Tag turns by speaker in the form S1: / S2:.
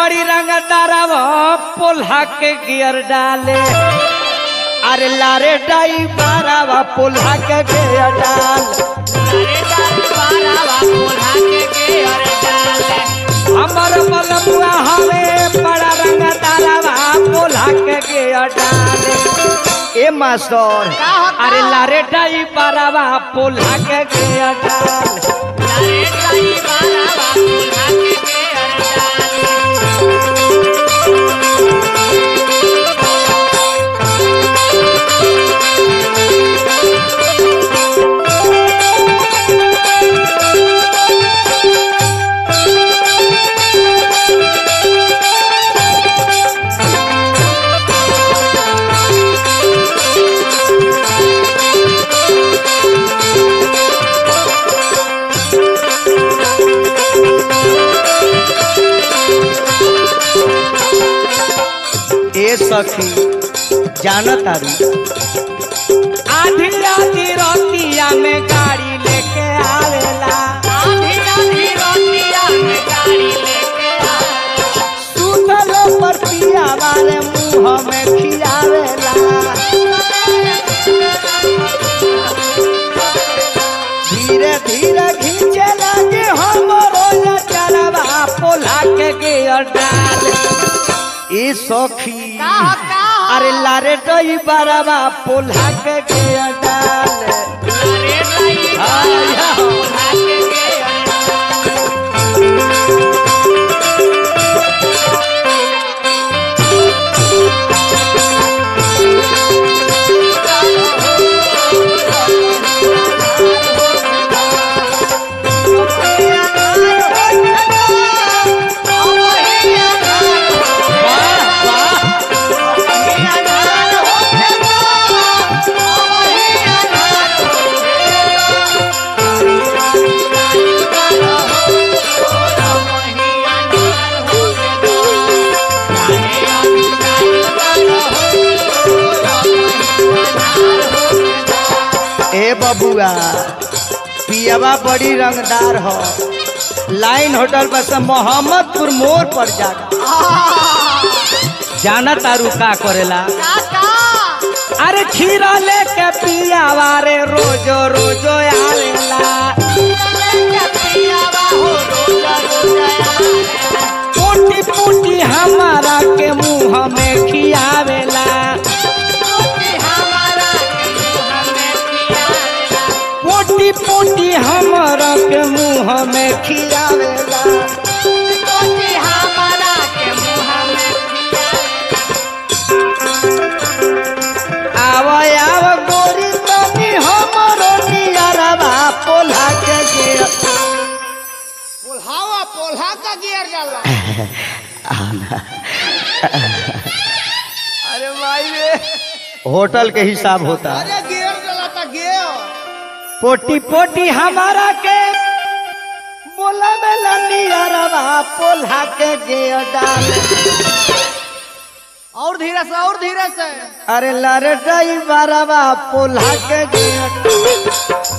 S1: बड़ी रंगदारवा पोल्हा के गियर डाले अरे लारे डाई बारावा पोल्हा के गियर डाल हमर मलमुआ हवे बड़ा रंगदारवा पोल्हा के गियर डाले ए मास्टर अरे लारे डाई बारावा पोल्हा के गियर डाल ए सखी जानत आरी आधी आधी रोटिया में गाड़ी लेके आवेला सुतल पर पिया वाले मुंह में खियावेला धीरे धीरे खींचे लगे हमरो चलवा पोला के गियर डाल ए सखी अरे लारे डई बारवा पोल्हा के गियर डाल ए बबुआ पियावा बड़ी रंगदार हो लाइन होटल पर से मोहम्मदपुर मोड़ पर जागा जाना तारू का करेला अरे खीरा लेके पियावा रे रोजो रोजो आवेला पोटी पोटी हमारा के मुंह में खियावेला पोटी पोटी हमारा के मुंह में खियावेला आव आव गोरी तनी हमरो नियरवा पोल्हा के गिर
S2: पोल्हावा पोल्हा का गियर डाला
S1: अरे भाई रे होटल के हिसाब होता है
S2: अरे गियर डाला था गियर
S1: पोटी पोटी हमारा के बोला में नियरवा पोल्हा के गिर डाल
S2: और धीरे से और धीरे से
S1: अरे लरे डई बारवा पोल्हा के गिर